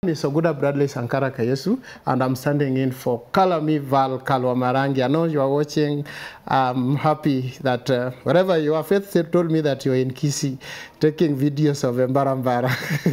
is Oguda Bradley Sankara Kayesu, and I'm standing in for Kalami Val Kalwamarangi. I know you are watching. I'm happy that uh, wherever you are, Faith said- told me that you're in Kisi taking videos of Embarambara.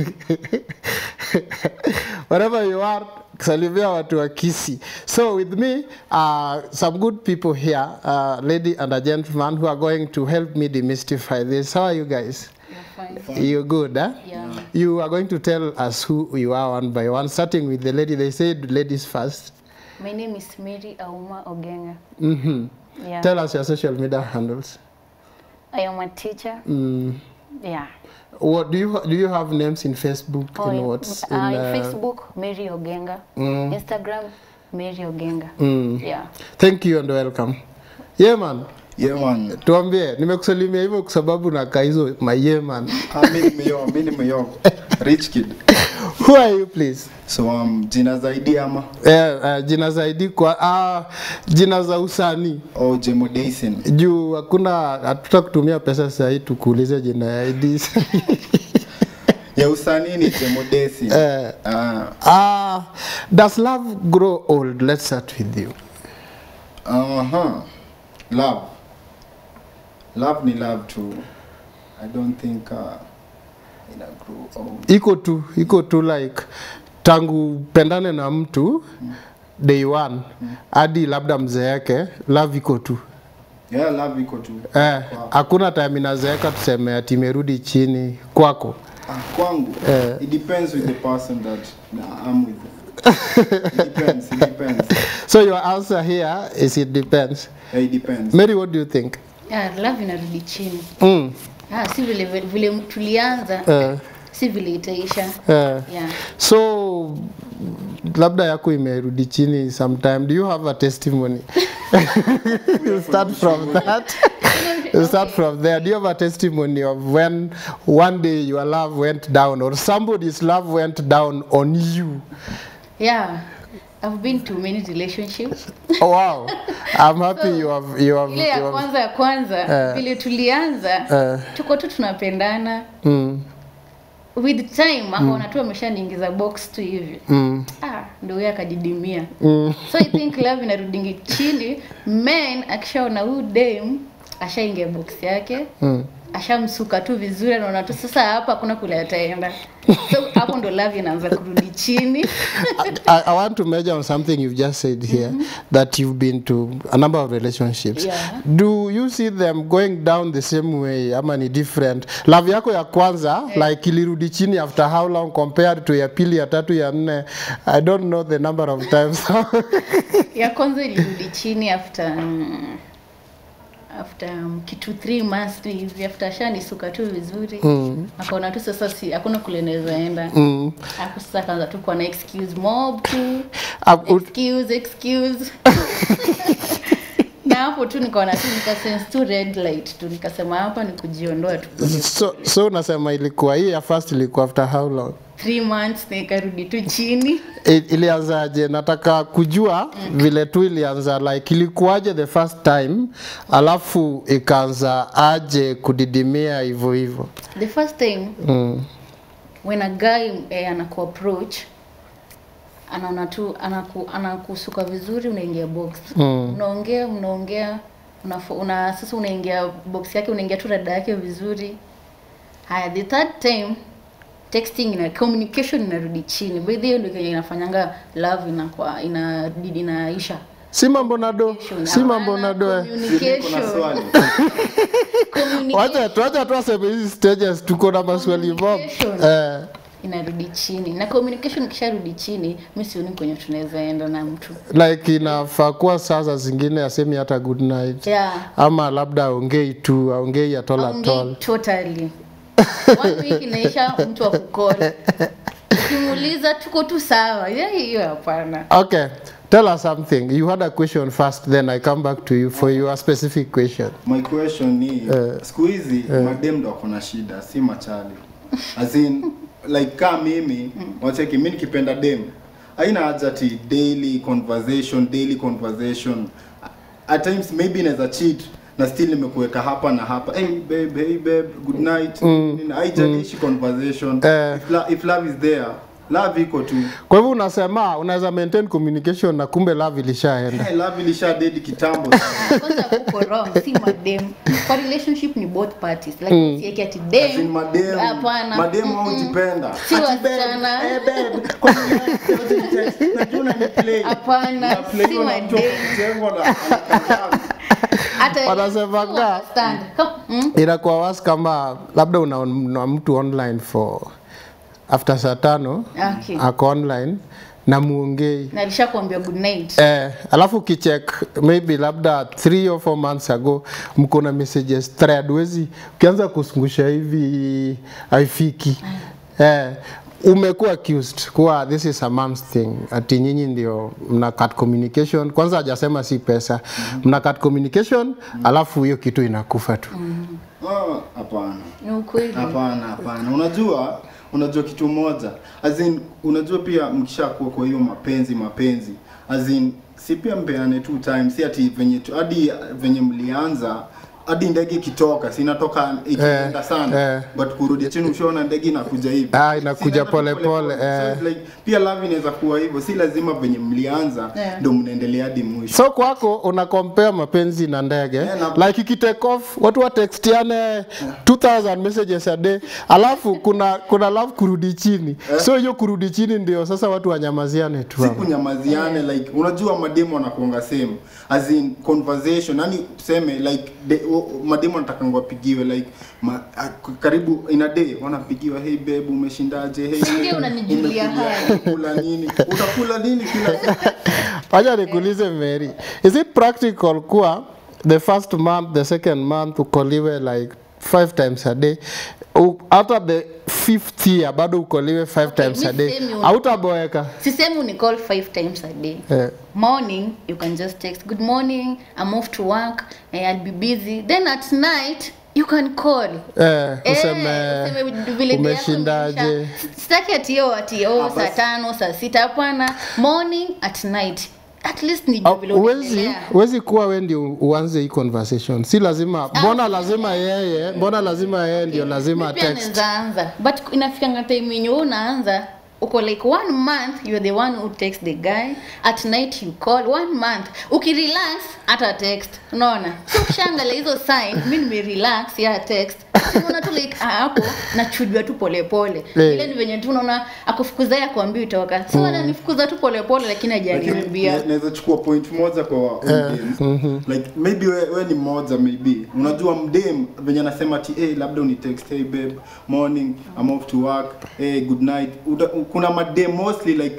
wherever you are, salimia watu wa Kisi. So with me, uh, some good people here, uh, lady and a gentleman who are going to help me demystify this. How are you guys? You're fine. You're good, huh? Yeah. You are going to tell us who you are one by one, starting with the lady. They said ladies first. My name is Mary Auma Ogenga. hmm Yeah. Tell us your social media handles. I am a teacher. Mm. Yeah. What do you do? You have names in Facebook Oh, and in, what's uh, in uh, Facebook, Mary Ogenga. Mm. Instagram, Mary Ogenga. Mm. Yeah. Thank you and welcome. Yeah man, Yeah man. tuambie, nimekusalimia hivyo kwa sababu nakaa hizo my yeah man. Ah, mi ni myo, mi ni myo. Rich kid. Who are you please? So um, jina zaidi ama Eh, uh, jina zaidi kwa ah, jina za usanii oh, Jemo Dason. juu hakuna hatuta kutumia pesa sahii tukuulize jina ya ID. Ya usanii ni Jemo Dason. Eh. Ah, Ah, does love grow old? Let's start with you. aha. Love. Love ni love tu. I don't think uh, ina grow old. Iko tu, iko tu like tangu pendane na mtu day one hadi labda mzeeke, love iko tu. Yeah, love iko tu. Eh, Kwa- hakuna time inazeeka tuseme ati imerudi chini kwako. Ah, kwangu Eh. it depends with the person that nah, I'm with. it depends, it depends. So your answer here is it depends. Yeah, it depends. Mary, what do you think? Yeah, love inarudi chini. Mm. Ah, si vile vile tulianza, Eh, si vile itaisha. eh. Yeah. So labda yako imerudi chini sometime. Do you have a testimony? you start from that. you start from there. Do you have a testimony of when one day your love went down or somebody's love went down on you? Yeah. I've been to many relationships. Oh, wow. I'm happy you have you have, Ile ya you have kwanza ya kwanza Eh. vile tulianza Eh. tuko tu tunapendana mm, with time akaona tu ameshaniingiza box tu hivi mm, ah, ndo huyo akajidimia mm. so i think love inarudingi chini men akishaona huyu dem ashaingia box yake Mm. ashamsuka tu vizuri anaona tu sasa hapa hakuna kule ataenda so hapo ndo love inaanza kurudi chini I, I want to measure on something you've just said here that you've been to a number of relationships. Yeah. Do you see them going down the same way ama ni different? Love yako ya kwanza like ilirudi chini after how long compared to ya pili, ya tatu, ya nne? I don't know the number of times. ya kwanza ilirudi chini after mm, after um, kitu three months tu hivi after ashanisuka tu vizuri Mm. akaona tu sasa si hakuna kule naweza enda mm. hapo sasa akaanza tu kuwa na excuse mob tu Uh, ut- excuse excuse na hapo tu nikaona tu nikasense tu red light tu nikasema hapa ni kujiondoa tu so, so unasema ilikuwa hii ya first ilikuwa after how long? three months na ikarudi tu chini I- ilianzaje nataka kujua mm. vile tu ilianza like ilikuwaje the first time alafu ikaanza aje kudidimia hivyo hivyo the first time mm. when a guy eh, anaku approach anaona tu anaku, anakusuka vizuri unaingia box Mm. unaongea unaongea unafo, una sasa unaingia box yake unaingia tu rada yake vizuri haya the third time texting na communication inarudi chini by the way ndio kenye inafanyanga love inakuwa ina inaisha si mambo na do si mambo na do eh. Kuna communication swali. communication wacha tuacha tu aseme hizi stages tuko na maswali mob Communication. eh, inarudi chini na communication ikisharudi chini mi sioni kwenye tunaweza enda na mtu like inafaa kuwa sasa zingine asemi hata good night yeah ama labda aongei tu aongei at all at Aongei all totally one week inaisha mtu akukol ukimuuliza tuko tu sawa Yeah, hiyo hapana okay tell us something you had a question first then i come back to you for your specific question My question ni siku hizi madem ndo wako na shida, si machali. As in like kama mimi wacheki mimi nikipenda dem haina haja ati daily conversation daily conversation at times maybe inaweza cheat na still nimekuweka hapa na hapa hey babe hey babe good night mm. haijalishi conversation Eh. if, lo- if love is there love iko tu Kwa hivyo unasema unaweza maintain communication na kumbe love ilishaenda. hey, love ilisha dead kitambo sana. kwanza uko wrong si madem kwa relationship ni both parties like mm. sieki ati dem As in madem hapana madem haujipenda Si Ati babe, wasichana. eh, babe, kwa nini siwezi kutext? Najua unaniplay. Hapana, Unaplayiwa si na mtu madem. akijengwa na- anakataa. hata Wanasemanga- understand Come, mm? Inakuwa wasi kama labda una, una mtu online for after saa tano Okay. ako online na muongei na alishakuambia good night Eh, alafu ukicheck maybe labda 3 or 4 months ago mko na messages thread wezi ukianza kusungusha hivi haifiki eh, umekuwa accused kuwa this is a man's thing ati nyinyi ndio mna cut communication kwanza hajasema si pesa mna cut communication alafu hiyo kitu inakufa tu Ah, hapana ni ukweli hapana hapana unajua unajua kitu moja as in unajua pia mkishakuwa kwa hiyo mapenzi mapenzi as in si pia mpeane two times si ati venye tu- hadi venye mlianza hadi ndege ikitoka si inatoka ikienda Eh, sana eh. but kurudi chini ushaona ndege inakuja hivi Ah, inakuja Si inaenda tu pole pole pole, pole. So eh. it's like, pia love inaweza kuwa hivyo si lazima venye mlianza Eh. ndo mnaendelea hadi mwisho so kwako una compare mapenzi na ndege Yeah, na- like ikitake off watu watextiane 2000 messages a day alafu kuna kuna love kurudi chini so hiyo kurudi chini ndio sasa watu wanyamaziane tu si hapo. kunyamaziane like unajua mademu wanakuanga same as in conversation yani tuseme like de, o- mademu wanatakanga wapigiwe like ma, a, karibu in a day wanapigiwa hey babe umeshindaje hey Ndio babe, unanijulia umekula- hali." umekula nini utakula nini kila siku wacha nikuulize Mary is it practical kuwa the first month the second month ukoliwe like five times a day U- hata the fifth year bado ukoliwe five Okay, times a mi day same una- hautaboeka sisemi unicall five times a day eh. morning you can just text good morning i'm off to work eh, i'll be busy then at night you can call Eh, Eh, useme useme vile day yako umeshindaje imeisha. sitaki atio atio Ah, saa basi. tano saa sita hapana morning at night at least nijue vile Uwezi, unaendelea. uwezi kuwa we ndio uanze hii conversation si lazima mbona lazima yeye mbona lazima yeye ndio lazima Mi pia text naweza anza but inafikanga time yenye wewe unaanza uko like one month you're the one who text the guy at night you call one month ukirelax hata text unaona so ukishaangalia hizo sign mi nimerelax ya text unaona tu like ah, hapo nachujwa tu polepole Eh. ile ni venye tu unaona akufukuza ya kuambia itoka so ananifukuza tu polepole lakini lakini hajaniambia na- naweza chukua point moja kwa mdem like maybe we, we ni mmoja maybe unajua mdem venye anasema ati hey, labda uni text hey babe morning I'm off to work hey good night Uta, kuna madem mostly like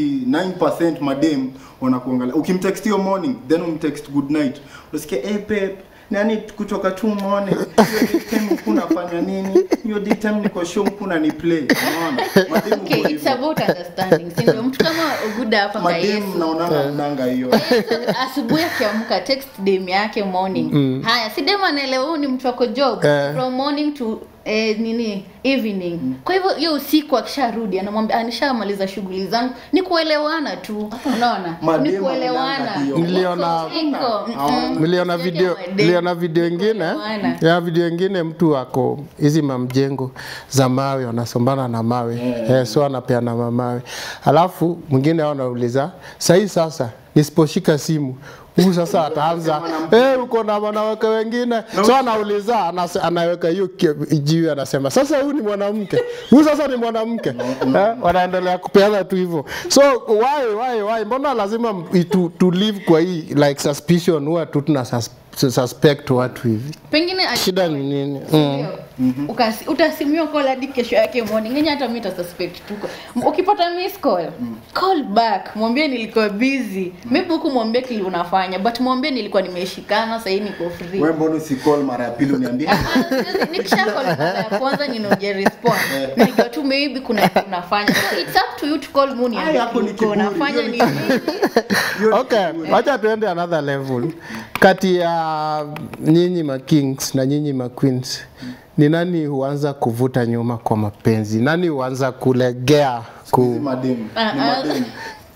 99% madem wanakuangalia ukimtext hiyo morning then umtext good night unasikia hey babe nani kutoka tu morning hiyo daytime kunafanya nini hiyo daytime niko show kuna ni play unaona madem okay uko it's hivyo. about understanding si ndio mtu kama uguda hapa kwa Yesu madem naonanga mnanga hiyo asubuhi akiamka text dem yake morning haya si dem anaelewa huyu ni mtu wako job Eh. from morning to eh, nini evening kwa hivyo hiyo usiku akisharudi anamwambia anishamaliza shughuli zangu ni kuelewana tu unaona ni Mademu kuelewana wananga hiyo. Niliona- Iko, iko, mm-mm. niliona Usiache video mademu. niliona video ingine Kuelewana. ya video ingine mtu ako hizi mamjengo za mawe wanasombana na mawe eh, so anapeana mamawe alafu mwingine ao anauliza sahii sasa nisiposhika simu huu sasa ataanza eh, uko na wanawake wengine so anauliza anas- anaweka hiyo ki- jiwe anasema sasa huyu ni mwanamke huyu sasa ni mwanamke eh, wanaendelea kupeana tu hivyo so why why why mbona lazima m- tu, tu live kwa hii like suspicion huwa tu tuna sus, suspect watu hivi pengine ali- shida ni nini mm. Ndio. Ukasi- utasimiwa call hadi kesho yake morning yenye hata mi suspect tuko ukipata miss call call back mwambie nilikuwa busy maybe huku mwambie kile unafanya but mwambie nilikuwa nimeshikana sahii niko free wewe mbona usikol mara ya pili uniambie Ah, siwezi- nikisha call mara ya kwanza ninoje respond nilijua tu maybe kuna kitu unafanya so it's up to you to call me Ay, uniambie hapo ni uko kiburi, unafanya hiyo ni ni nini Hiyo ni okay kiburi. wacha tuende another level kati ya nyinyi ma kings na nyinyi ma queens ni nani huanza kuvuta nyuma kwa mapenzi nani huanza kulegea Hizi ku mademu Ah, ni ah. mademu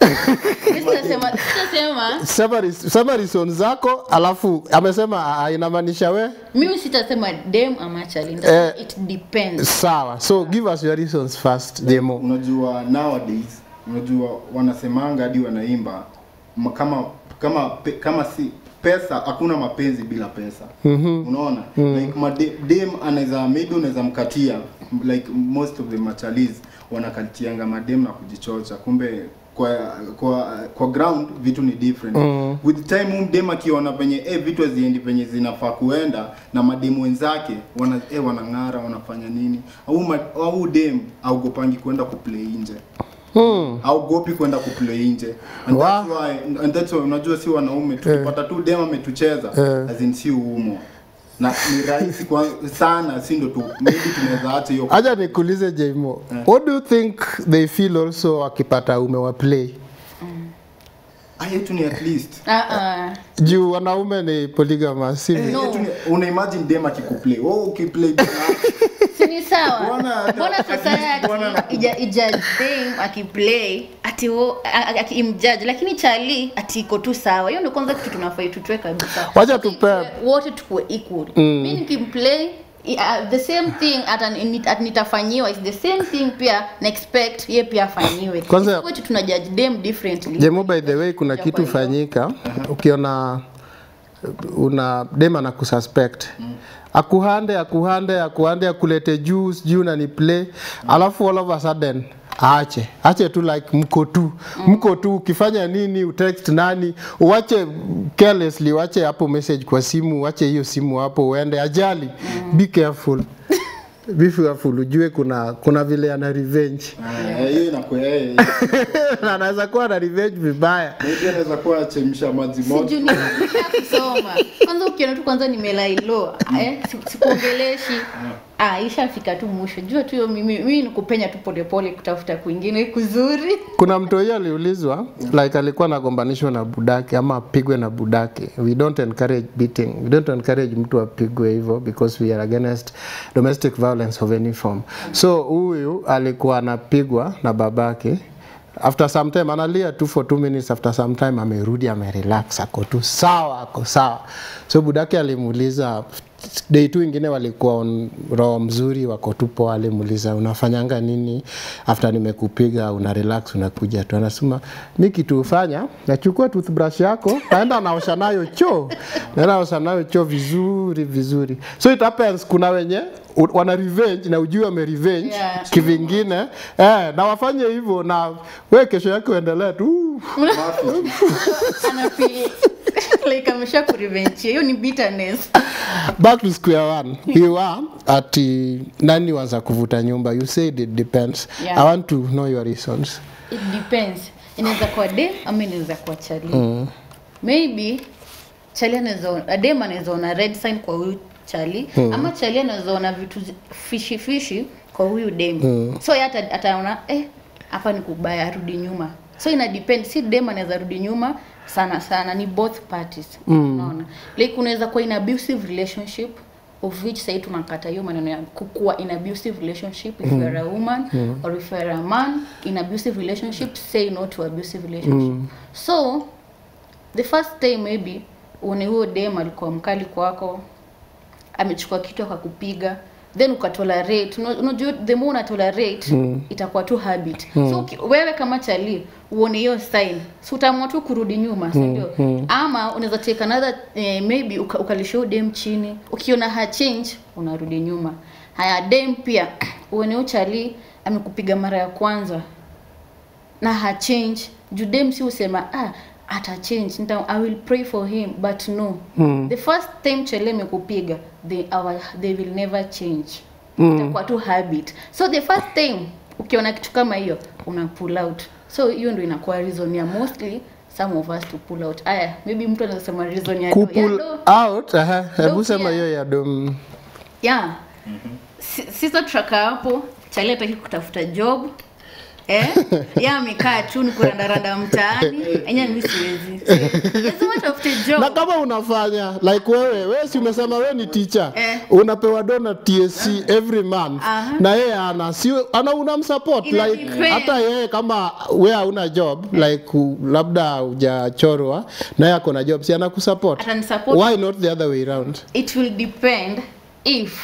Mimi sitasema sitasema Sema, sema reason zako alafu amesema ah, inamaanisha we mimi sitasema dem ama chali nitasema Eh. it depends sawa so give us your reasons first demo unajua nowadays unajua wanasemanga hadi wanaimba ma- kama kama pe, kama si pesa hakuna mapenzi bila pesa mm-hmm. unaona mm. like made, dem anaweza maybe unaweza mkatia like most of the machalis wanakatianga madem na kujichocha kumbe kwa kwa kwa ground vitu ni different mm. with time huyu dem akiona penye eh vitu haziendi penye zinafaa kuenda na mademu wenzake wana eh wanang'ara wanafanya nini au ma- au dem augopangi kwenda kuplay nje hmm. haogopi kwenda kuplay nje and Wow. that's why and that's why unajua si wanaume tukipata tu dem ametucheza Eh. as in si uumo na ni rahisi kwa sana si ndo tu maybe tunaweza acha hiyo acha nikuulize jmo what do you think they feel also wakipata umewa play ah yetu ni at least ah ah juu wanaume ni polygamous si Eh, No. yetu ni- una imagine dem akikuplay wewe ukiplay si ni sawa Mbona- mbona at least mbona na- society ija ijudge dem akiplay ati wo- a- a- akimjudge lakini chali ati iko tu sawa hiyo ndio kwanza kitu tunafai tutwe kabisa Wacha tupe- wote tukuwe equal mimi nikimplay i- uh, the same thing ata ni- at nitafanyiwa is the same thing pia na expect ye pia afanyiwe Kwanza- Isikuwe eti tuna judge them differently jemo by the way kuna Ya kitu kwa hiyo. fanyika ukiona una dema na kususpect akuhande akuhande akuhande akulete juu sijui unani play alafu all of a sudden aache ache tu like mko tu mko tu ukifanya nini utext nani uache carelessly uache hapo message kwa simu uache hiyo simu hapo uende ajali be careful be careful ujue kuna kuna vile ana revenge Ah, hiyo inakuwa yeye na anaweza kuwa na revenge vibaya maybe anaweza kuwa achemsha maji moto sijui ni kusoma kwanza ukiona tu kwanza nimelailo eh, si- sikuongeleshi ah, ishafika tu mwisho jua tu hiyo mimi mimi nikupenya tu polepole kutafuta kwingine kuzuri kuna mtu huyo aliulizwa like alikuwa anagombanishwa na budake ama apigwe na budake we don't encourage beating we don't encourage mtu apigwe hivyo because we are against domestic violence of any form so huyu alikuwa anapigwa na babake after some time analia tu for two minutes after some time amerudi amerelax ako tu sawa ako sawa so budake alimuuliza day tu ingine walikuwa on roho mzuri wako tu poa alimuuliza unafanyanga nini after nimekupiga una relax unakuja tu anasema mi kitu hufanya nachukua toothbrush yako naenda naosha nayo choo naenda naosha nayo choo vizuri vizuri so it happens kuna wenye u- wana revenge na ujui wame revenge Yeah. kivingine eh, na wafanye hivyo na we kesho yake uendelee tu anafeel like amesha kurevenge hiyo ni bitterness back to square one we were ati nani waza kuvuta nyumba you said it depends Yeah. i want to know your reasons it depends inaweza kuwa dem ama inaweza kuwa chali mm. maybe chali anaweza dem anaweza ona red sign kwa huyu chali mm. ama chali anaweza ona vitu zi- fishi fishi kwa huyu dem mm. so yeye ata- ataona eh hapa ni kubaya arudi nyuma so ina depend si dem anaweza rudi nyuma sana sana ni both parties mm. unaona like unaweza kuwa in abusive relationship of which sahii tunakata hiyo maneno ya kukuwa in abusive relationship if mm. you are a woman mm. or if you are a man in abusive relationship say no to abusive relationship mm. so the first time maybe uone huyo dem alikuwa mkali kwako amechukua kitu akakupiga then ukatolerate Una- unajua the more unatolerate mm. itakuwa tu habit mm. so uki- wewe kama chali uone hiyo sign so utaamua tu kurudi nyuma si ndio mm. ama unaweza take another eh, maybe uka, ukalisha huyo dem chini ukiona ha change unarudi nyuma haya dem pia uone huyo chali amekupiga mara ya kwanza na ha change judem si usema ah ata change nita, i will pray for him but no mm. the first time chele mekupiga they, our, they will never change mm. itakuwa tu habit so the first time ukiona kitu kama hiyo una pull out so hiyo ndio inakuwa reason ya mostly some of us to pull out aya maybe mtu anaweza sema reason ya do. Ya kupull do. out aha, hebu Do sema pia. hiyo ya dom yeah Si- sisa traka hapo chali ataki kutafuta job eh yeye amekaa tu ni kurandaranda mtaani enye mimi siwezi lazima tafute na job kama unafanya like wewe wewe si umesema wewe ni teacher Eh. unapewa dona TSC every month Aha. na yeye ana si ana unamsupport Ina like depend. hata yeye kama wewe hauna job like u- labda hujachorwa na yeye ako na job si anakusupport Atanisupport. why not the other way round it will depend if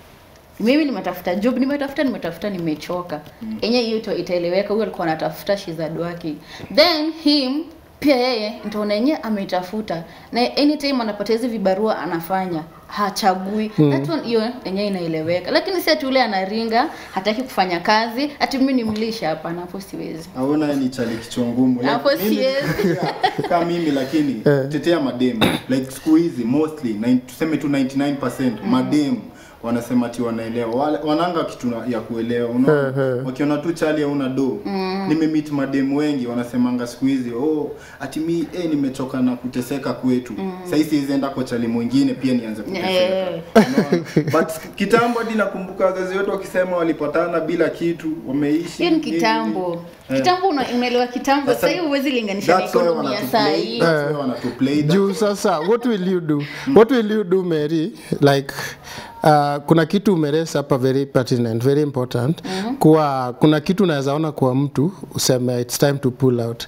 mimi nimetafuta job nimetafuta nimetafuta nimechoka enye hiyo ita- itaeleweka huyo alikuwa anatafuta shizad wake then him pia yeye nitaona yenyewe ametafuta na anytime anapata hizi vibarua anafanya hachagui that one hiyo yenyewe inaeleweka lakini si ati ule anaringa hataki kufanya kazi ati mimi nimlisha hapana hapo siwezi aona ni chali kichwa ngumu Like, Hapo mimi- siwezi. yeah, kama mimi lakini tetea madem like siku hizi mostly nine- tuseme tu 99% madem wanasema ti wanaelewa Wale- wananga kitu na- ya kuelewa unaona wakiona tu chali hauna do nimemeet madem wengi wanasemanga siku hizi oh ati mi eh, nimechoka na kuteseka kwetu mm. sahii siwezi enda kwa chali mwingine pia nianze kuteseka Eh. Unaona? but kitambo hadi nakumbuka wazazi wetu wakisema walipatana bila kitu wameishi hiyo ni nini, kitambo Eh. kitambo una- unaelewa kitambo Sasa- sasa hiyo huwezi linganisha na That's why ekonomi ya saa wanatuplay- hii that's why wanatuplay that. juu sasa what will you do what will you do mary like uh, kuna kitu umeresa hapa very pertinent very important mm-hmm. kuwa kuna kitu unaweza ona kwa mtu useme it's time to pull out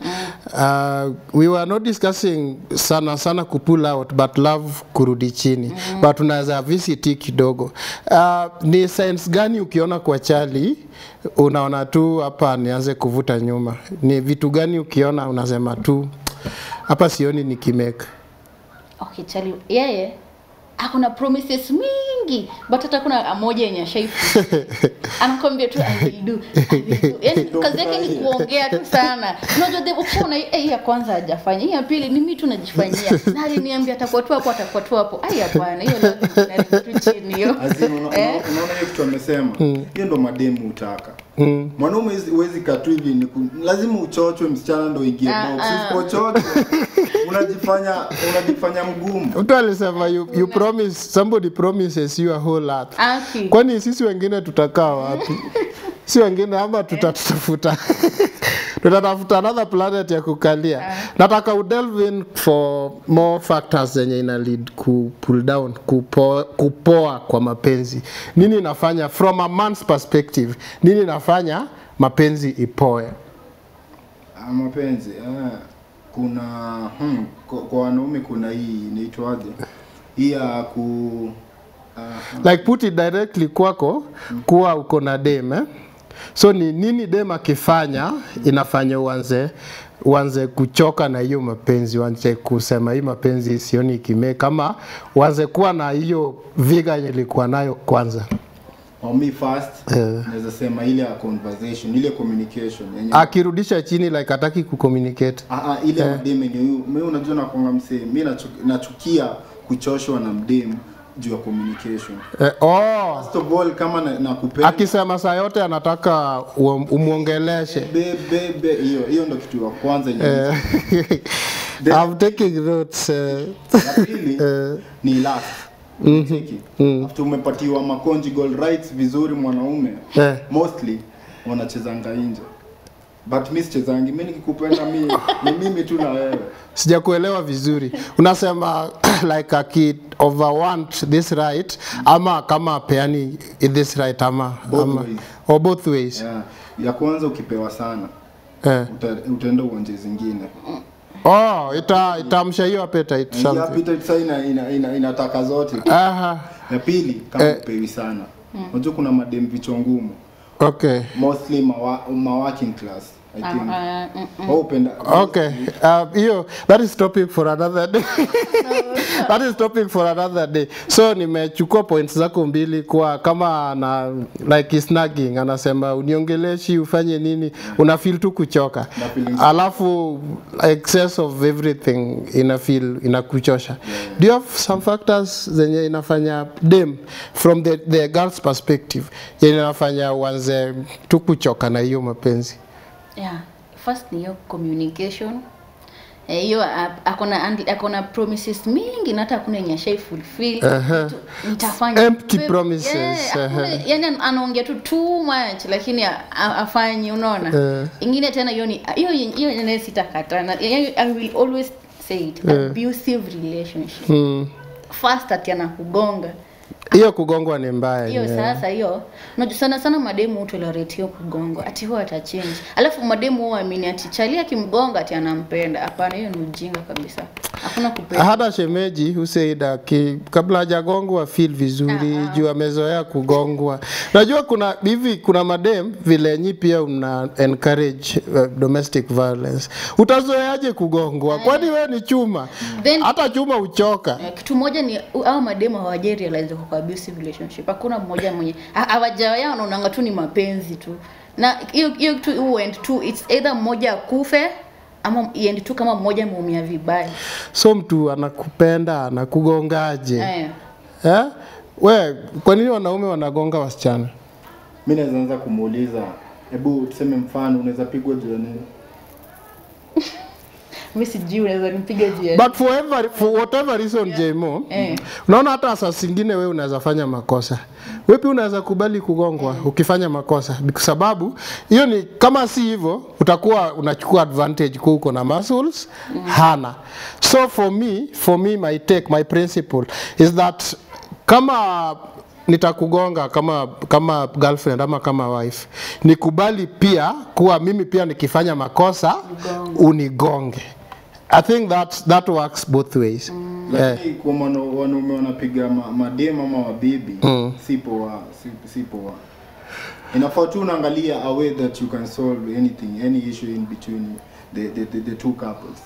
uh, we were not discussing sana sana ku pull out but love kurudi chini mm-hmm. but unaweza visit kidogo uh, ni science gani ukiona kwa chali unaona tu hapa nianze kuvuta nyuma ni vitu gani ukiona unasema tu hapa sioni nikimeka okay chali yeye akuna promises mingi but hata kuna moja yenye ashaifu anakwambia tu I will do, I will do. Yaani kazi yake ni kuongea tu sana unajua the ukishaona eh, hii ya kwanza hajafanya hii ya pili ni mimi tu najifanyia na aliniambia atakuwa tu hapo atakuwa tu hapo ai hapana hiyo lazima inarudi tu chini hiyo As in, una- Eh. una- unaona hiyo kitu amesema hiyo ndo mademu utaka mwanaume hizi- huwezi katu hivi ni ku- lazima uchochwe msichana ndo ingie Ah, box ah. usipochochwe unajifanya unajifanya mgumu mtu alisema you, you promise somebody promises you a whole lot Aki. kwani sisi wengine tutakaa wapi si wengine ama tutatafuta tutatafuta another planet ya kukalia nataka udelve in for more factors zenye ina lead ku pull down kupo, kupoa kwa mapenzi nini inafanya from a man's perspective nini inafanya mapenzi ipoe Ah, mapenzi ah, kuna hmm, kwa, kwa wanaume kuna hii inaitwaje hii ya ku ah, like put it directly kwako kuwa uko na dem eh? so ni nini dem akifanya inafanya uanze uanze kuchoka na hiyo mapenzi uanze kusema hii mapenzi sioni ikime kama uanze kuwa na hiyo viga yenye ilikuwa nayo kwanza for me first Eh. naweza sema ile ya conversation ile communication yenye akirudisha chini like hataki kucommunicate Ah, ah, ile yeah. mdem yenye huyu mimi unajua nakwanga msee mi nachu- nachukia kuchoshwa na mdem juu ya communication eh, oh, first of all kama na- nakupenda akisema saa yote anataka uom- umwongeleshe be be be hiyo hiyo ndo kitu ya kwanza yenye Eh, I'm taking notes eh. ya pili ni last Cheki. after umepatiwa ma conjugal rights vizuri mwanaume Eh. mostly wanachezanga nje but mi sichezangi mi nikikupenda mi ni mimi tu na wewe sijakuelewa vizuri unasema like aki overwant this right ama kama peani this right ama, Both ama ways. or both ways yeah. ya kwanza ukipewa sana eh. uta, utaenda uwanje zingine oh ita itamsha hiyo appetite Hii something appetite sasa ina, ina, ina, inataka zote aha ya pili kama Eh. upewi sana unajua kuna madem vichwa ngumu okay mostly mawa, ma working class I think Ah, mm, mm. Wao upenda okay uh, hiyo that is topic for another day that is topic for another day so nimechukua points zako mbili kwa kama na like snagging anasema uniongeleshi ufanye nini una feel tu kuchoka Na feelings. alafu excess of everything ina feel inakuchosha do you have some factors zenye inafanya dem from the, the girl's perspective yenye inafanya uanze tu kuchoka na hiyo mapenzi yeah first ni hiyo communication Eh, hiyo a- akona and- akona promises mingi na hata hakuna yenye ashai fulfill Aha. Tu- nitafanya Empty Pe- promises, yeah, hakuna- aha. yani anaongea tu too much lakini a- a- afanyi unaona Eh. ingine tena hiyo ni hiyo hiyo yenyewe sitakata na yani, i will always say it abusive relationship Mm. first ati anakugonga hiyo kugongwa ni mbaya hiyo yenyewe. sasa hiyo unajua sana sana mademu hutolerate hiyo kugongwa ati huwa atachange alafu mademu huwa amini ati chali akimgonga ati anampenda hapana hiyo ni ujinga kabisa hakuna kupenda hata shemeji huseida ki, kabla hajagongwa feel vizuri juu amezoea kugongwa najua kuna hivi kuna madem vile nyi pia una encourage uh, domestic violence utazoeaje kugongwa kwani wewe ni chuma Then- hata chuma uchoka Eh, kitu moja ni au mademu hawajai realize kwa abusive relationship hakuna mmoja mwenye ha- hawajawaya wanaonanga tu ni mapenzi tu na hiyo hiyo kitu huend tu it's either mmoja akufe ama iende tu kama mmoja ameumia vibaya so mtu anakupenda anakugongaje eh. eh? we kwa nini wanaume wanagonga wasichana mi naweza anza kumuuliza hebu tuseme mfano unaweza pigwa juu ya nini mi sijui unaweza nipiga juu ya but for, ever, for whatever reason jmo Eh. unaona hata saa zingine wewe unaweza fanya makosa wepi unaweza kubali kugongwa ukifanya makosa kwa sababu hiyo ni kama si hivyo utakuwa unachukua advantage kwa uko na muscles hana so for me for me my take my principle is that kama nitakugonga kama kama girlfriend ama kama wife nikubali pia kuwa mimi pia nikifanya makosa unigonge i think that that works both ways eh. lakini kwa mwana- wanaume wanapiga ma, madem ama wabibi si poa si, si poa inafaa tu unaangalia a way that you can solve anything any issue in between the, the, the, the two couples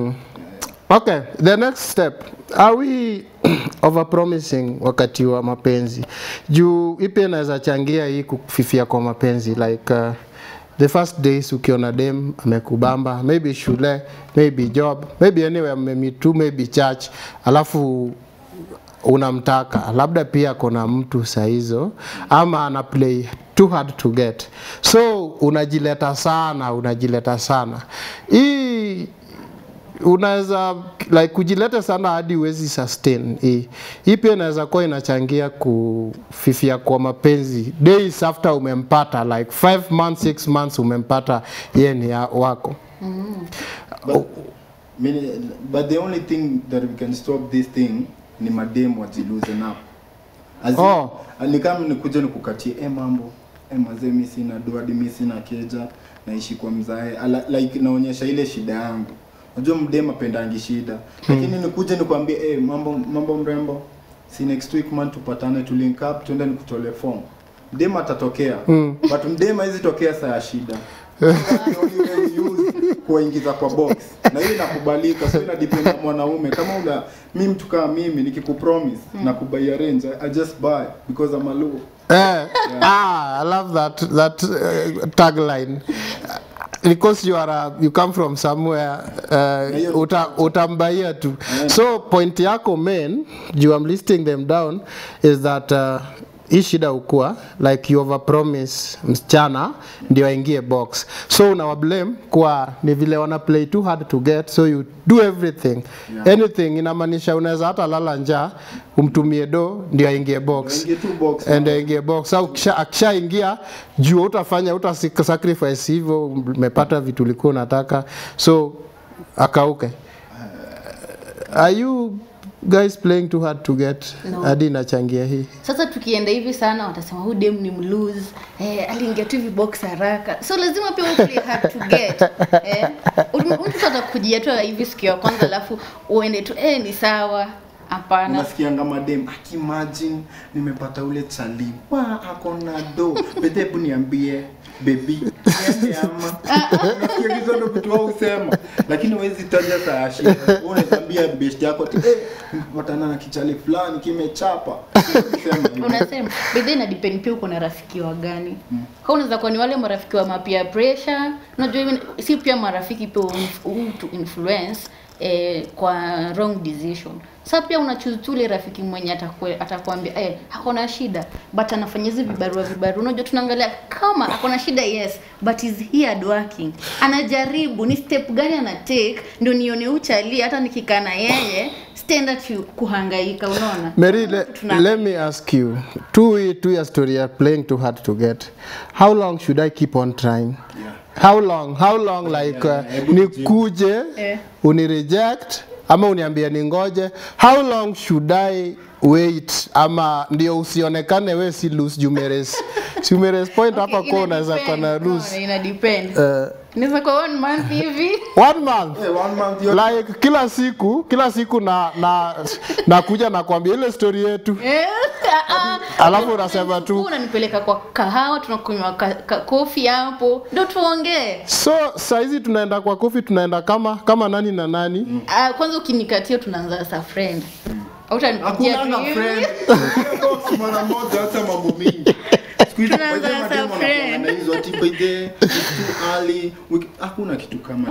Okay, the next step. Are we overpromising wakati wa mapenzi? Juu ipi inaweza changia hii kufifia kwa mapenzi like uh, the first days ukiona dem amekubamba maybe shule maybe job maybe anywhere mmemeet tu maybe church alafu unamtaka labda pia kuna mtu saa hizo ama ana play too hard to get so unajileta sana unajileta sana hii unaweza like kujileta sana hadi huwezi sustain hii hii pia inaweza kuwa inachangia kufifia kwa mapenzi days after umempata like 5 months 6 months umempata yeye ni ya- wako but, mini, but the only thing that we can stop this thing ni madem wajiloosen up As in, Oh. ni kama nikuja nikukatie e mambo e mazee mi sina doadi mi sina keja naishi kwa mzae Ala, like naonyesha ile shida yangu unajua mdem apendangi shida lakini nikuje nikwambie e mambo mambo mrembo si next week man tupatane tu link up tuende nikutole form mdem atatokea but mdem haizi tokea saa ya shida The only way we use kuwaingiza kwa box na hiyo inakubalika so inadepend na mwanaume kama una mi mtu kama mimi nikikupromise na kubai range I, I just buy because I'm a low Eh, ah, I love that that uh, tagline. Because you are a, you come from somewhere uh, uta, utambaia tu. So point yako main, you I'm listing them down is that uh, hii shida ukua like you overpromise msichana ndio aingie box so unawablame kwa ni vile wana play too hard to get so you do everything Yeah. anything inamaanisha unaweza hata lala njaa umtumie do ndio aingie box Aingie tu box and aingie box au kisha- akishaingia juu utafanya uta sacrifice hivyo umepata vitu ulikuwa unataka so akauke are you guys playing too hard to get No. hadi inachangia hii sasa tukienda hivi sana watasema huyu dem ni mlose eh, aliingia tu hivi box haraka so lazima pia uplay hard to get eh, mtu atakujia tu hivi siku ya kwanza alafu uende tu eh, ni sawa hapana unasikianga madem akimagine nimepata ule chali wa ako na do bete hebu niambie bebi niende ama unasikia hizo ndo vitu wao husema lakini huwezi taja saa ya shida Wewe unaweza ambia best yako ati eh nimepatana na kichali fulani kimechapa Sema hivyo. unasema bedhe ina depend pia uko na rafiki wa gani mm. kwa unaweza kuwa ni wale marafiki wa mapia pressure unajua hivi si pia marafiki pia hutu influence eh, kwa wrong decision sasa pia unachoose tu ile rafiki mwenye atakue, atakwambia eh, hakuna shida but anafanya hizi vibarua vibarua unajua tunaangalia kama akona shida yes but is he hard working anajaribu ni step gani ana take ndio nione uchali hata nikikaa na yeye stand at you kuhangaika unaona Mary, le, Tuna- let me ask you. Two, two years story, you're playing too hard to get. How long should I keep on trying? Yeah. How long? How long like uh, yeah, hebu nikuje Eh. unireject ama uniambie ningoje? How long should I wait ama ndio usionekane we si lose jumeres si umeres point hapa Okay, kwa ina unaweza depend, kuwa na unaona, lose ina depend uh, inaweza kwa one month hivi one month Eh, one month yote. like kila siku kila siku na na nakuja nakwambia ile story yetu Eh, ah, ah. Alafu unasema tu- unanipeleka kwa kahawa tunakunywa ka, ka, kofi hapo ndo tuongee so saizi tunaenda kwa kofi tunaenda kama kama nani na nani mm. Ah, kwanza ukinikatia tunaanza sa friend Hautanipigia tu Hakunanga hivi. friend. Ukienda box mara moja hata mambo mingi. Siku hizi Tunaanza by the way, as a mademu wanakuwa friend. na hizo ati by the it's too early. Wiki- Hakuna kitu kama tu.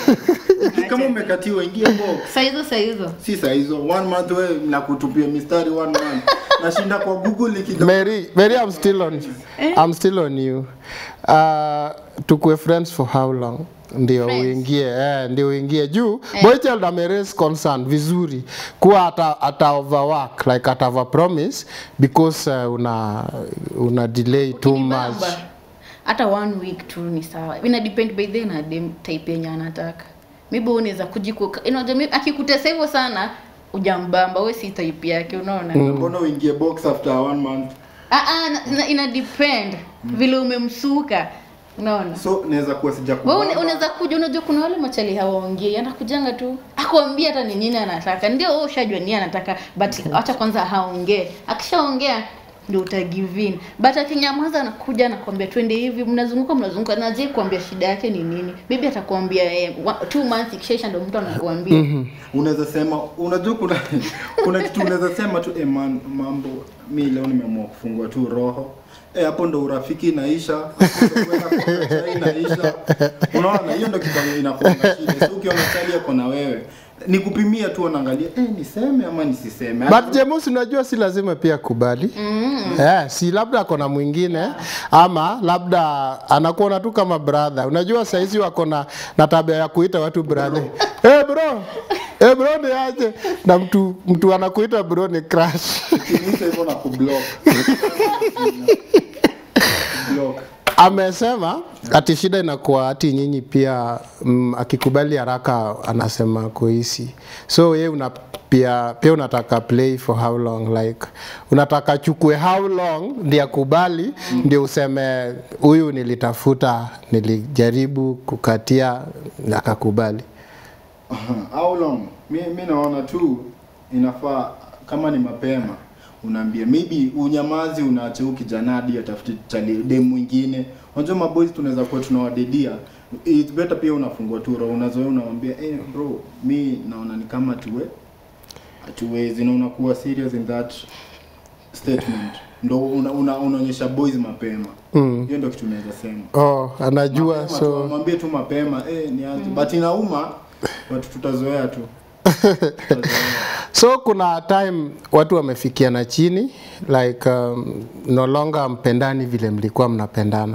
We, Kama umekatiwa ingia box. saa hizo saa hizo Si saa hizo one month wewe nakutupia mistari one month. Nashinda kwa Google ikida. Mary, Mary I'm still on I'm still on you uh, tukue friends for how long ndio Friends. uingie eh, ndio uingie juu Eh. boy child ameraise concern vizuri kuwa ata, ata overwork like ata overpromise because uh, una una delay too much Ukinibamba, hata one week tu ni sawa ina depend by the na dem type yenye anataka maybe unaweza kujikuka unajua maybe akikutesa hivyo sana ujambamba we si type yake unaona Mbona uingie box after one month? ah ah na- na- ina depend vile umemsuka unaona So naweza kuwa wewe sijakubamba. una- unaweza kuja unajua kuna wale machali hawaongei anakujanga tu akwambia hata ni nini anataka ndio wewe ushajua nini anataka but acha kwanza haongee akishaongea ndio utagive in but akinyamaza anakuja anakwambia twende hivi mnazunguka mnazunguka na je kuambia shida yake ni nini maybe atakwambia eh, wa- two months ikishaisha ndio mtu anakuambia unaweza sema unajua kuna kuna kitu unaweza sema tu eh, man, mambo mi leo nimeamua kufungua tu roho eh, hapo ndo urafiki inaisha hapo ndo kwenda kunywa chai inaisha unaona hiyo ndo kitu inakuwa na shida so ukiona chali yako na wewe ni kupimia tu anaangalia eh, niseme ama nisiseme but James unajua si lazima pia kubali mm. yeah, si labda ako na mwingine ama labda anakuona tu kama brother unajua saizi wako na na tabia ya kuita watu brother hey bro hey bro ni aje na mtu mtu anakuita bro ni crush Ukimuita hivyo na kublock block amesema ati shida inakuwa ati nyinyi pia mm, akikubali haraka anasema kuhisi so ye una pia pia unataka play for how long like unataka chukue how long ndio akubali ndio useme huyu nilitafuta nilijaribu kukatia akakubali how long mi, mi naona tu inafaa kama ni mapema unaambia maybe unyamazi unaacha huyu kijana hadi atafute chali dem mwingine unajua maboys tunaweza kuwa tunawadedia it's better pia unafungua tu roho unazoea unamwambia eh bro mi naona ni kama tuwe hatuwezi na unakuwa serious in that statement ndo una, una, unaonyesha boys mapema Mm. hiyo ndo kitu naweza sema oh anajua Mapema tu, so mwambie tu mapema eh, ni aje but inauma but tutazoea tu Tutazoea. so kuna time watu wamefikiana chini like um, no longer mpendani vile mlikuwa mnapendana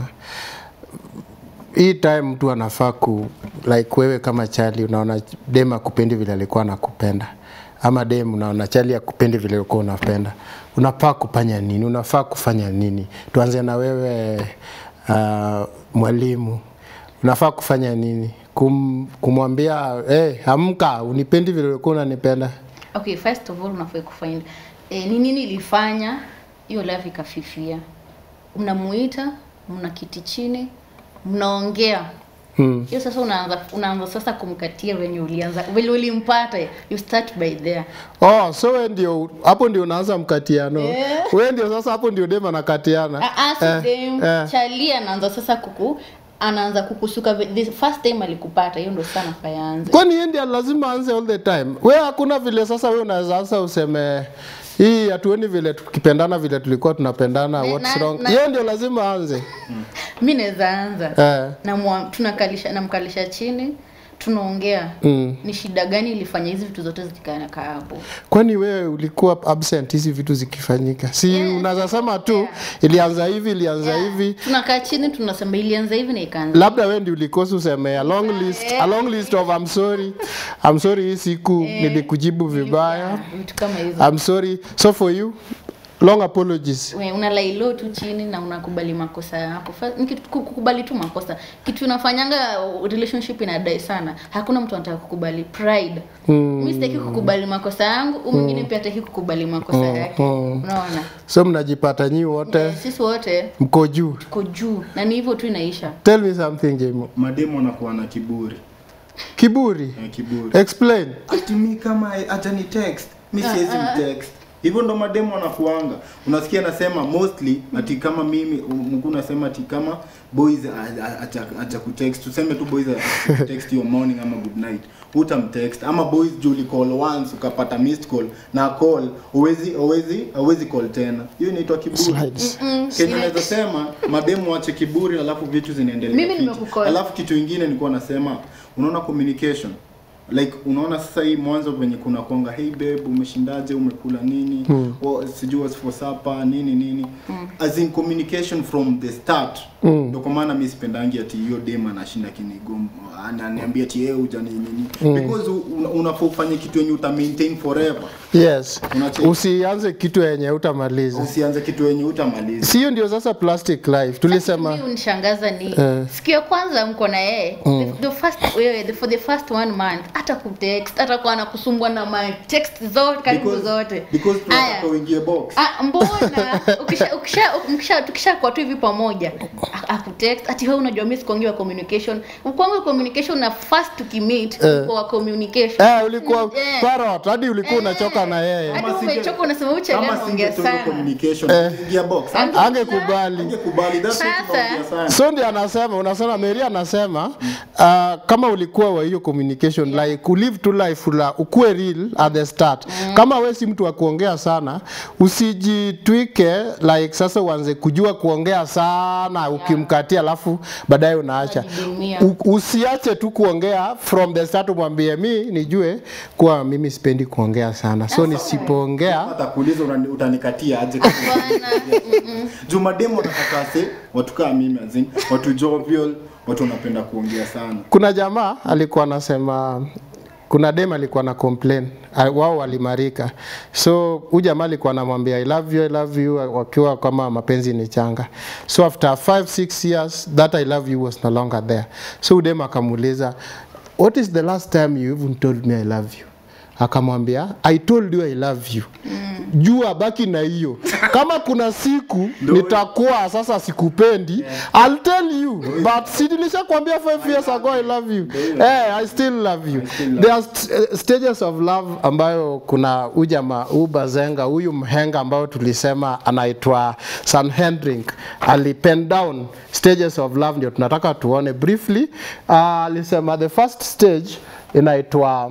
hii time mtu anafaa ku like wewe kama chali unaona dem akupendi vile alikuwa anakupenda ama dem unaona chali akupendi vile ulikuwa unapenda unafaa kufanya nini unafaa kufanya nini tuanze na wewe uh, mwalimu unafaa kufanya nini Kum, kumwambia hey, amka unipendi vile ulikuwa unanipenda okay first of all unafaa kufind eh, ni nini ilifanya hiyo love ikafifia mnamuita mnakiti chini mnaongea hmm. hiyo sasa unaanza unaanza sasa kumkatia venye ulianza vile ulimpata you start by there Oh, so we ndio hapo ndio unaanza mkatiano. Yeah. We ndio sasa hapo ndio dem anakatiana. Ah, ah, si Eh, dem, eh. chali anaanza sasa kuku anaanza kukusuka ve- the first time alikupata hiyo ndo sana fayanze Kwani yeye ndio lazima aanze all the time? We hakuna vile sasa we unaweza sasa useme hii hatuoni vile tukipendana vile tulikuwa tunapendana Ne- what's na- wrong? na- Yeye ndio lazima aanze. mi naweza anza Eh. namwa- tunakalisha namkalisha chini tunaongea Mm. ni shida gani ilifanya hizi vitu zote zikanakaa hapo kwani wewe ulikuwa absent hizi vitu zikifanyika si Yes. unaweza sema tu ilianza hivi ilianza Yeah. hivi tunakaa chini tunasema ilianza hivi na ikaanza labda we ndi ulikosa useme a long list, a long list of I'm sorry I'm sorry hii siku nilikujibu vibaya Yeah, vitu kama hizo I'm sorry so for you long apologies We, unalailo tu chini na unakubali makosa yako Fa- ni kitu- ku- kukubali tu makosa kitu inafanyanga uh, relationship inadai sana hakuna mtu anataka kukubali pride mm. mi sitaki kukubali makosa yangu huyu mwingine pia hataki kukubali makosa yake unaona so mnajipata nyi wote Eh, sisi wote mko juu tuko juu na ni hivyo tu inaisha tell me something jemo mademu anakuwa na kiburi kiburi eh, kiburi explain ati mi kama acha ni text mi siwezi mtext hivyo ndo mademu wanakuanga unasikia nasema mostly ati kama mimi mkuu nasema ati kama boys a- a- acha acha kutext tuseme tu boys acha kutext your morning ama good night utamtext ama boys juli call once ukapata missed call na call uwezi uwezi uwezi call tena hiyo inaitwa kiburi Slides. Kenye naweza sema mademu wache kiburi alafu vitu zinaendelea. Mimi fiti. nimekucall. Alafu kitu ingine nilikuwa nasema unaona communication like unaona sasa hii mwanzo venye kuna konga hey babe umeshindaje umekula nini hmm. oh, sijui what's for supper nini nini hmm. as in communication from the start Mm. ndio kwa maana mi sipendangi ati hiyo dem anashinda kinigom ananiambia ati yeye uja nini nini because una- unafaa ufanye kitu yenye uta maintain forever yes Unacheki. usianze kitu yenye utamaliza usianze kitu yenye utamaliza sio ndio sasa plastic life tulisema Mimi unishangaza ni Eh. siku ya kwanza mko na yeye the, the first wewe the, for the first one month hata kutext hata kwa anakusumbua na my text zote karibu Because- zote because Aya. tunataka uingie box Ah, mbona ukisha ukisha ukisha tukisha kwa tu hivi pamoja a- akutext ati wewe unajua mimi sikuongea communication kwangu communication na first tukimit Eh. kwa communication eh, ulikuwa Eh. parrot hadi ulikuwa unachoka na yeye hadi Kama singe- umechoka unasema uche kama gani ongea singetunga sana communication ingia box Ange- angekubali angekubali that's what Sasa- tunaongea sana so ndio anasema unasema Mary anasema uh, kama ulikuwa wa hiyo communication like ulive to life la ukuwe real at the start kama we si mtu wa kuongea sana usijitwike like sasa uanze kujua kuongea sana ukimkatia alafu baadaye unaacha Unajidumia. U- usiache tu kuongea from the start umwambie mi nijue kuwa mimi sipendi kuongea sana so nisipoongea atakuuliza unani- utanikatia aje Bwana, mm-mm. juu mademu wanataka se watu kaa mimi azin watu jovial watu wanapenda kuongea sana kuna jamaa alikuwa anasema kuna dem alikuwa na complain ah, wao walimarika so huyu jamaa alikuwa anamwambia i love you i love you wakiwa kama mapenzi ni changa so after 5 6 years that i love you was no longer there so huyu dem akamuuliza what is the last time you even told me i love you akamwambia i told you i love you mm. jua baki na hiyo kama kuna siku nitakuwa sasa sikupendi i'll tell you but si nilishakwambia 5 years ago i love you hey, i still love you still love there are st uh, stages of love ambayo kuna ujama huu bazenga huyu mhenga ambao tulisema anaitwa Sam Hendrink alipen down stages of love ndio tunataka tuone briefly uh, alisema the first stage inaitwa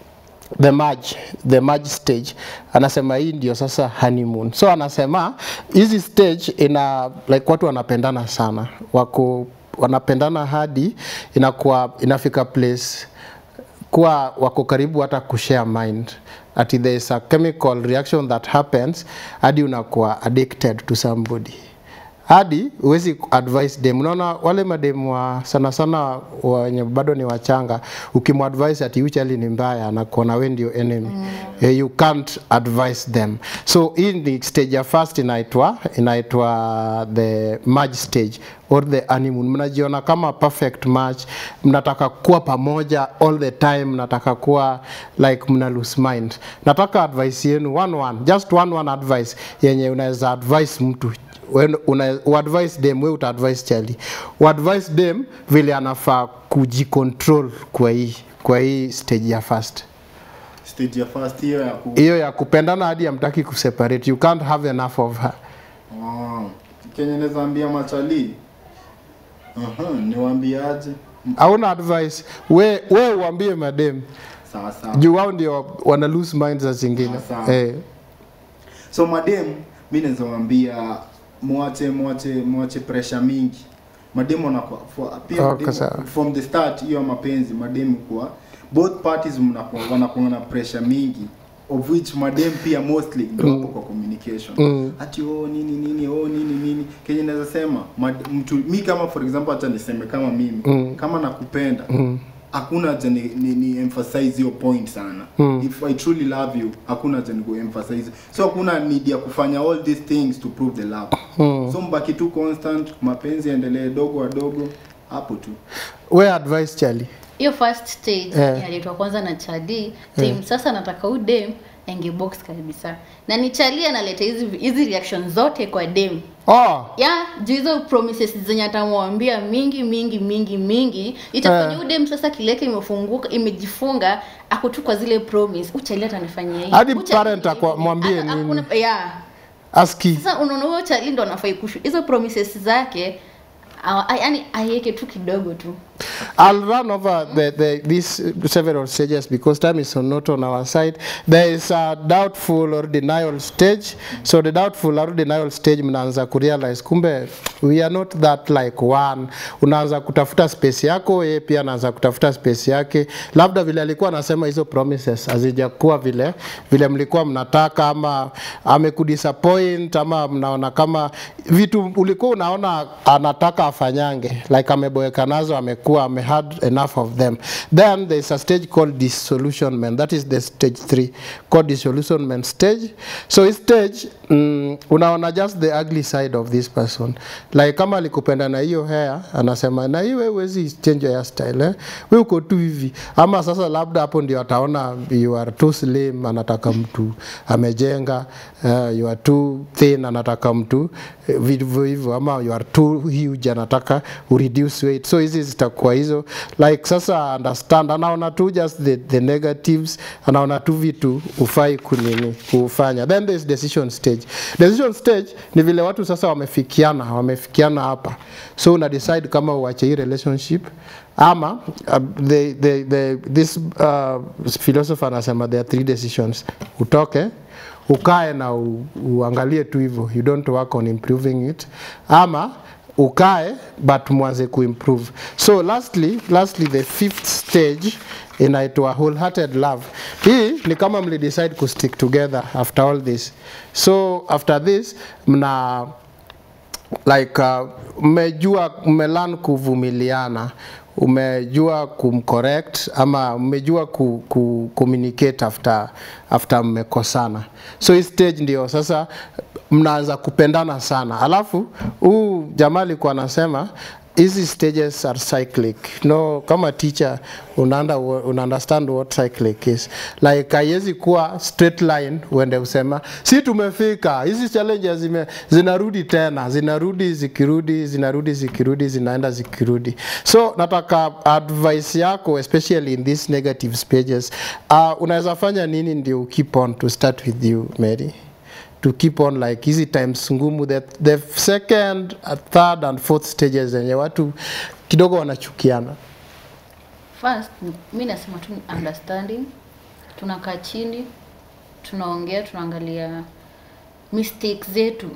the merge, the merge stage anasema hii ndio sasa honeymoon so anasema hizi stage ina like watu wanapendana sana wako wanapendana hadi inakuwa inafika place kuwa wako karibu hata kushare mind ati there is a chemical reaction that happens hadi unakuwa addicted to somebody hadi huwezi advise dem unaona wale mademu wa sana sana wenye bado ni wachanga ukimwadvise ati huyu chali ni mbaya anakuona we ndio enemy mm. eh, you can't advise them so hii ni stage ya first inaitwa inaitwa the merge stage or the honeymoon mnajiona kama perfect match mnataka kuwa pamoja all the time mnataka kuwa like mna lose mind nataka advice yenu one one just one one advice yenye unaweza advise mtu When una uadvise dem we utaadvise chali uadvise dem vile anafaa kujicontrol kwa hii kwa hii stage ya first stage ya first hiyo ya ku hiyo ya kupendana hadi amtaki kuseparate you can't have enough of her wow. kenye naweza ambia machali Aha, niwaambiaje hauna advice we, we uambie madem sawa sawa juu wao ndio wana lose minds za zingine Sawa. eh. so madem mi naweza waambia mwache mwache mwache pressure mingi mademu wanakuwa for- pia Oh, mademu- kasa- from the start hiyo mapenzi mademu kuwa both parties mnakuwa wanakuwa na pressure mingi of which madem pia mostly ndio hapo kwa communication Mm. ati oh nini nini oh nini nini kenye naweza sema mad- mtu mi kama for example acha niseme kama mimi Mm. kama nakupenda Mm. hakuna haja ni, ni, ni emphasize hiyo point sana Mm. if i truly love you hakuna haja ni emphasize so hakuna need ya kufanya all these things to prove the love Mm. so mbaki tu constant mapenzi yaendelee dogo wadogo hapo tu we advice chali hiyo first stage Eh. inaletwa kwanza na chadi tim sasa nataka u dem enge box kabisa na ni chali analeta hizi hizi reaction zote kwa dem oh ya juu hizo promises zenye atamwambia mingi mingi mingi mingi itafanya Eh. uh. udem sasa kileke imefunguka imejifunga ako tu kwa zile promise uchali atanifanyia hii Hadi Uchali- parent akwa- mwambie Hata nini? hakuna- yeah aski sasa unaona huyo chali ndo anafai kushu hizo promises zake awa- a- yaani aiweke tu kidogo tu I'll run over the, the, these several stages because time is not on our side. There is a doubtful or denial stage. So the doubtful or denial stage mnaanza kurealize kumbe we are not that like one. Unaanza kutafuta space yako, yeye pia anaanza kutafuta space yake. Labda vile alikuwa anasema hizo promises hazijakuwa vile vile mlikuwa mnataka ama amekudisappoint ama mnaona kama vitu ulikuwa unaona anataka afanyange like ameboeka nazo amekuwa ame had enough of them then there is a stage called disillusionment that is the stage 3 called disillusionment stage so hii stage mm, unaona just the ugly side of this person like kama alikupenda na hiyo hair anasema na hii wewe huwezi change your hairstyle eh? wewe uko tu hivi ama sasa labda hapo ndio ataona you are too slim anataka mtu amejenga uh, you are too thin anataka mtu eh, vivyo hivyo ama you are too huge anataka ureduce weight so hizi zitakuwa hizo like sasa understand anaona tu just the, the negatives anaona tu vitu ufai kunini kufanya then there is decision stage decision stage ni vile watu sasa wamefikiana wamefikiana hapa so una decide kama uache hii relationship ama uh, the, the, the, this uh, philosopher anasema there are three decisions utoke ukae na u, uangalie tu hivyo you don't work on improving it ama ukae but mwanze kuimprove so lastly lastly the fifth stage inaitwa wholehearted love hii ni kama mlidecide kustick together after all this so after this mna like uh, mmejua mmelan kuvumiliana umejua kumcorrect ama umejua ku, ku communicate after after mmekosana so hii stage ndio sasa mnaanza kupendana sana alafu huu jamaa alikuwa anasema hizi stages are cyclic no kama teacher unaanda, una understand what cyclic is like haiwezi kuwa straight line uende usema si tumefika hizi challenges zime, zinarudi tena zinarudi zikirudi zinarudi zikirudi zinaenda zikirudi so nataka advice yako especially in these negative stages uh, unaweza fanya nini ndio keep on to start with you Mary to keep on like hizi times ngumu the, the second uh, third and fourth stages zenye watu kidogo wanachukiana first mi nasema tu ni understanding tunakaa chini tunaongea tunaangalia mistakes zetu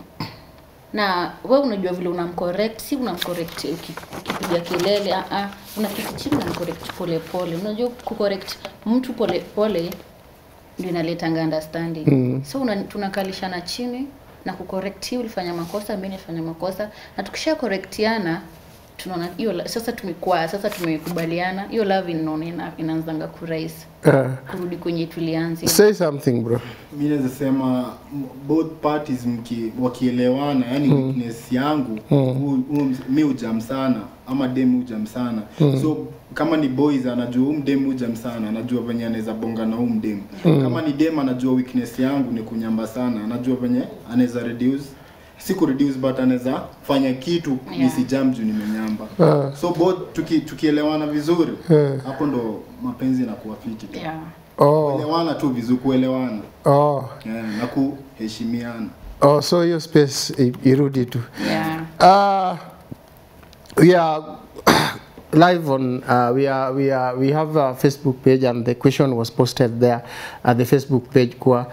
na we unajua vile unamcorrect si unamcorrect uki- ukipiga kelele ah, ah, unaketi chini unamcorrect pole pole unajua kucorrect mtu pole pole ndio inaletanga understanding mm. so una, tunakalishana chini na kucorrect hii ulifanya makosa mimi nilifanya makosa na tukisha correctiana tunaona hiyo la- sasa tumekuwa sasa tumekubaliana hiyo love inaona ina, inaanzanga kurahisi uh, kurudi kwenye tulianzia say something bro mi naweza sema m- both parties mki, wakielewana yani weakness yangu hu- hu- mi ujam sana ama dem ujam sana so kama ni boys anajua huu mdem ujam sana anajua venye anaweza bonga na huu mdem kama ni dem anajua weakness yangu ni kunyamba sana anajua venye anaweza reduce si ku reduce but anaweza fanya kitu Yeah. nisijam juu nimenyamba Ah. so both tuki, tukielewana vizuri Yeah. hapo ndo mapenzi inakuwa fiti tu yeah. oh, kuelewana tu vizuri kuelewana oh, yeah, na kuheshimiana oh, so hiyo space i- irudi tu Yeah. uh, yeah live on uh, we are we are we have a Facebook page and the question was posted there at the Facebook page kwa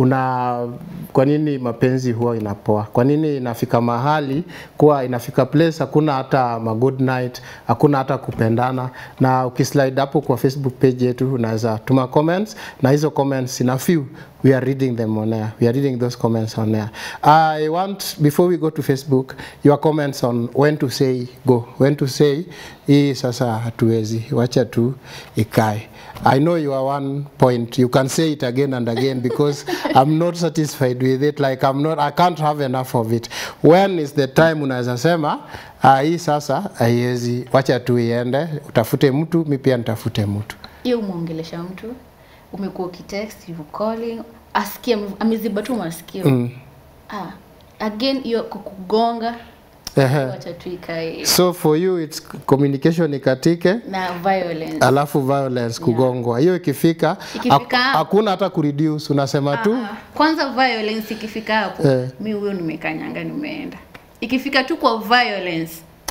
una kwa nini mapenzi huwa inapoa? Kwa nini inafika mahali kuwa inafika place hakuna hata ma good night, hakuna hata kupendana. Na ukislide hapo kwa Facebook page yetu unaweza tuma comments na hizo comments ina few we are reading them on air. We are reading those comments on air. I want before we go to Facebook your comments on when to say go, when to say hii sasa hatuwezi, wacha tu ikae. I know you are one point. You can say it again and again because I'm not satisfied with it. Like I'm not, I can't have enough of it. When is the time unaweza sema ah, hii sasa haiwezi, wacha tu iende, utafute mtu, mi pia nitafute mtu. hiyo umeongelesha mtu umekuwa ukitext you calling asikia ameziba tu masikio Mm. ah, again hiyo kukugonga Ehe. wacha tu ikae So for you it's communication ikatike na violence alafu violence kugongwa. Hiyo ikifika Ikifika hak- hakuna hata kureduce, unasema tu Ah, kwanza violence ikifika hapo Eh. mi huyo nimekanyanga nimeenda ikifika tu kwa violence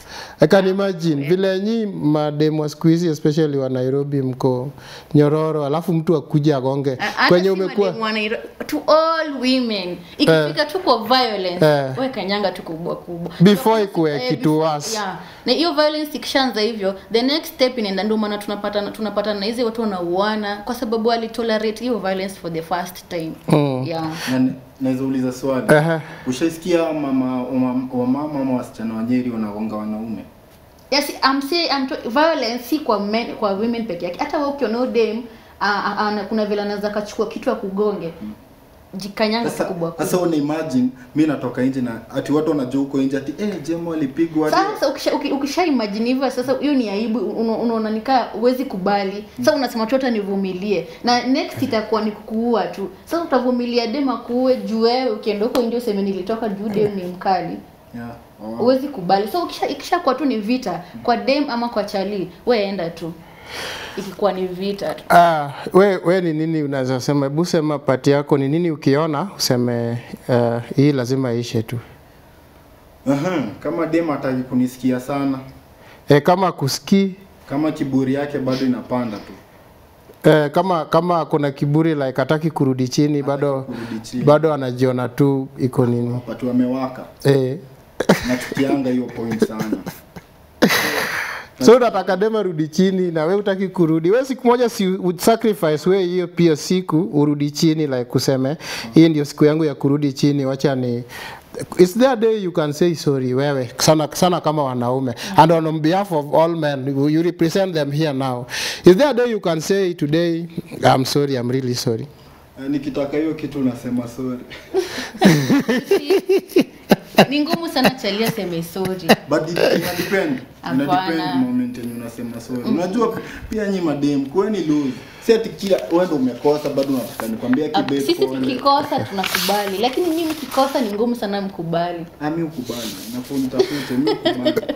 I can imagine vile nyi mademu wa siku hizi especially wa Nairobi mko nyororo, alafu mtu akuja agonge Ah, hata kwenye si umekuwa mademu wa Nairo- to all women ikifika tu kwa violence Eh. we kanyanga tu kubwa kubwa Before So, ikuwe eh, kitu before- worse. yeah. na hiyo violence ikishaanza hivyo the next step inaenda ndio maana tunapata tunapata na hizi watu wanauana kwa sababu alitolerate hiyo violence for the first time Mm. yeah Na- naweza uliza swali Ehe. ushaisikia mama wamama wamama ama wasichana wa Nyeri wanagonga wanaume Yes, I'm saying I'm to, violence si kwa men, kwa women peke yake. Hata wewe ukiona huyo dem a- a- ana- kuna vile anaweza kachukua kitu akugonge. Jikanyanga sasa kubwa kubwa. sasa una imagine mi natoka nje na ati watu wanajua huko nje ati eh jemo alipigwa hadi- Sasa ukisha, uki- ukisha imagine hivyo sasa hiyo ni aibu una- unaona nikaa huwezi kubali. Sasa unasema tu hata nivumilie. Na next itakuwa ni kukuua tu. Sasa utavumilia dem akuue juu wewe ukienda huko nje useme nilitoka juu dem ni mkali. yeah. oh. Huwezi kubali. So ukisha ikishakuwa tu ni vita kwa dem ama kwa chali, wewe enda tu. Ikikuwa ni vita tu. Ah, we, we ni nini unaweza sema? Hebu sema pati yako ni nini ukiona useme uh, hii lazima ishe tu. Aha, kama dem hataki kunisikia sana E, kama kusikii kama kiburi yake bado inapanda tu Eh, kama kama kuna kiburi like hataki kurudi chini bado kurudi chini. bado anajiona tu iko nini watu wamewaka eh. nachukianga hiyo point sana so unataka dema rudi chini na we utaki kurudi we siku moja si would sacrifice we hiyo pia siku urudi chini like kuseme hii ndio siku yangu ya kurudi chini wacha ni Is there a day you can say sorry wewe sana, sana kama wanaume and on behalf of all men you you represent them here now is there a day you can say today I'm sorry I'm really sorry Eh, nikitaka hiyo kitu nasema sorry ni ngumu sana chalia seme sorry but it- ina depend ina Hapana. depend moment yenye unasema sorry unajua pia nyi madem kweni lose si ati kila wewe ndo umekosa bado unataka nikwambia Ah, kibe sisi pole tukikosa tunakubali lakini nyinyi mkikosa ni ngumu sana mkubali ami ukubali nafuu nitafute mi ukubali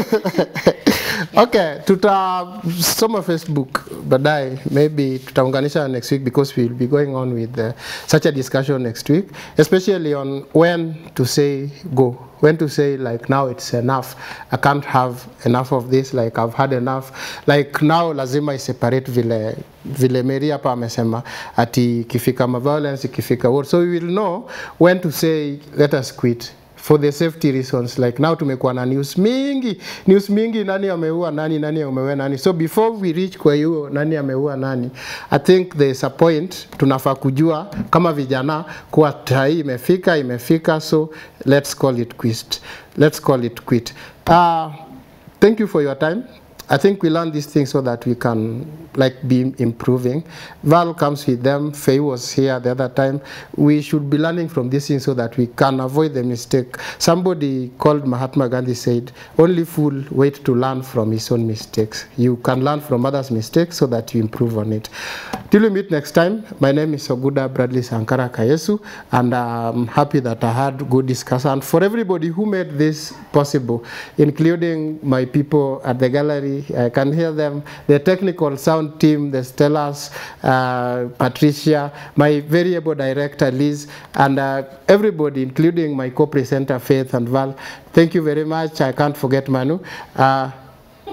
okay tutasoma facebook baadaye maybe tutaunganisha next week because we'll be going on with uh, such a discussion next week especially on when to say go when to say like now it's enough i can't have enough of this like i've had enough like now lazima iseparate vile vile mary hapa amesema ati ikifika ma violence ikifika what so we will know when to say let us quit for the safety reasons like now tumekuwa na news mingi news mingi nani ameua nani nani ameua nani so before we reach kwa hiyo nani ameua nani i think there's a point tunafaa kujua kama vijana kuwa tai imefika imefika so let's call it quit let's call it quit uh, thank you for your time I think we learn these things so that we can like be improving. Val comes with them. Faye was here the other time. We should be learning from these things so that we can avoid the mistake. Somebody called Mahatma Gandhi said, "Only fool wait to learn from his own mistakes. You can learn from others' mistakes so that you improve on it." Till we meet next time. My name is Oguda Bradley Sankara Kayesu, and I'm happy that I had good discussion for everybody who made this possible, including my people at the gallery. I can hear them, the technical sound team, the Stellas, uh, Patricia, my variable director Liz, and uh, everybody, including my co-presenter Faith and Val. Thank you very much. I can't forget Manu. Uh,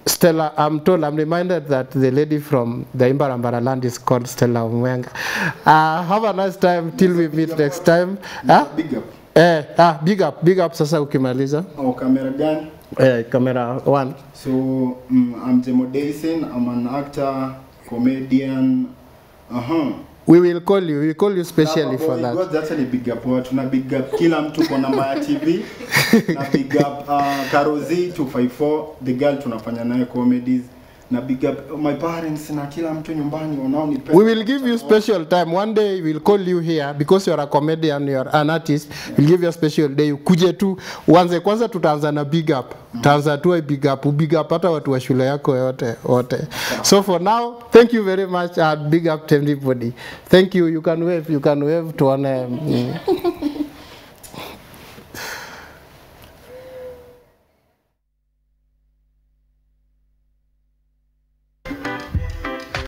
Stella, I'm told, I'm reminded that the lady from the Imbarambara land is called Stella Umwenga. Uh, have a nice time till we meet next time. Huh? Big up. Eh, ah, big up, big up sasa ukimaliza. Oh, kamera gani? Eh, camera one. So mm, I'm Jemo Dason. I'm an actor, comedian. Uh-huh. We will call you, we will call you specially Lava for Boy, that. God, actually big up watu na big up kila mtu kwa namba ya TV na big up uh, Karozi 254 the girl tunafanya naye comedies na big up my parents na kila mtu nyumbani wanaonipenda. We will give you special time. One day we'll call you here because you're a comedian, you're an artist. We'll give you a special day. Ukuje tu uanze kwanza, tutaanza na big up. Tutaanza tu big up, big up hata watu wa shule yako yote wote. So for now, thank you very much and big up to everybody. Thank you. You can wave, you can wave tuone. Mm.